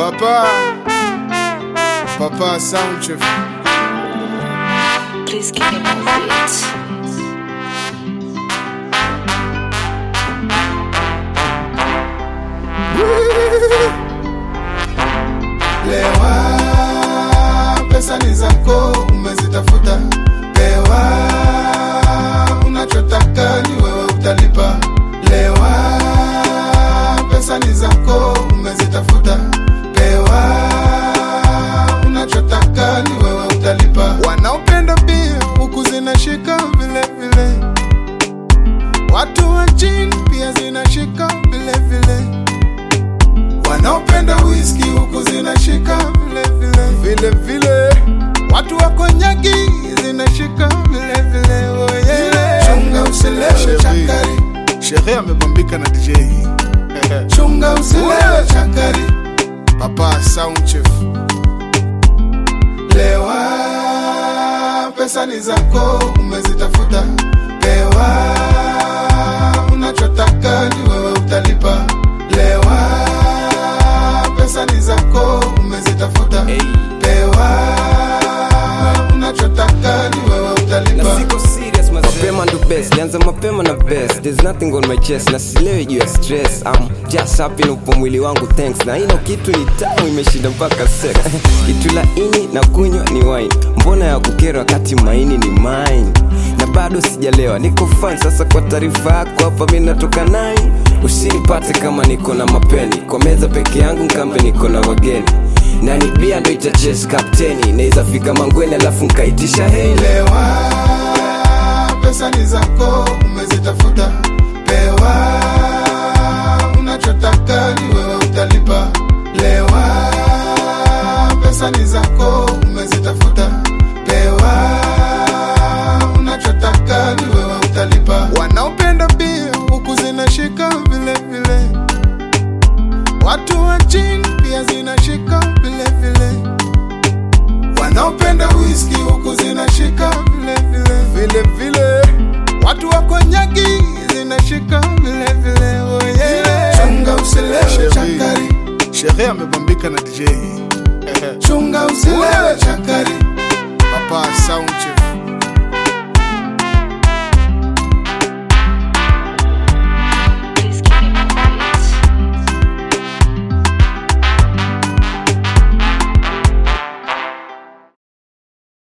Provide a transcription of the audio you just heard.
Papa, Papa Soundchef. Please give me more beats. Lewa, pesa ni zako, umezitafuta. Lewa, unachotaka ni wewe utalipa. Lewa, pesa ni zako, umezitafuta. Lewa, unachotaka ni wewe utalipa. Wanaopenda bia huku zinashika vile vile, watu wa chini pia zinashika vile vile wanaopenda whisky huku zinashika vile vile vile vile, watu wa konyagi zinashika vile vile. Oh yeah. Chunga usilewe chakari, shehe amebambika na DJ. Chunga usilewe chakari, Papa Soundchef. Lewa, pesa ni zako, umezitafuta. Lewa, unachotaka ni wewe utalipa. Lewa, pesa ni zako, umezitafuta. Lewa, unachotaka ni wewe utalipa. na siko serious mazee. mapema ndo best lianza mapema na best there's nothing on my chest na silewi juu ya stress I'm just happy na upo mwili wangu thanks na ino kitu ni tamu imeshinda mpaka sex kitu laini na kunywa ni wine mbona ya kukera wakati maini ni mine na bado sijalewa niko fine sasa kwa taarifa yako hapa mi natoka nai usinipate kama niko na mapeni kwa meza peke yangu nkambe niko na wageni na ni bia ndo itaches kapteni naweza fika mangweni alafu nkaitisha hei Lewa, pesa ni zako, umezitafuta. Lewa, unachotaka ni wewe utalipa. Lewa, pesa ni zako, umezitafuta. Lewa, unachotaka ni wewe utalipa. Wanaopenda bia huku zinashika vile vile, watu wa chini pia zinashika vile vile wanaopenda whisky huku zinashika vile vile vile vile, watu wa konyagi zinashika vile vile. Oh yeah. Chunga usilewe chakari, shehe amebambika na DJ. Chunga usilewe chakari, Papa Sound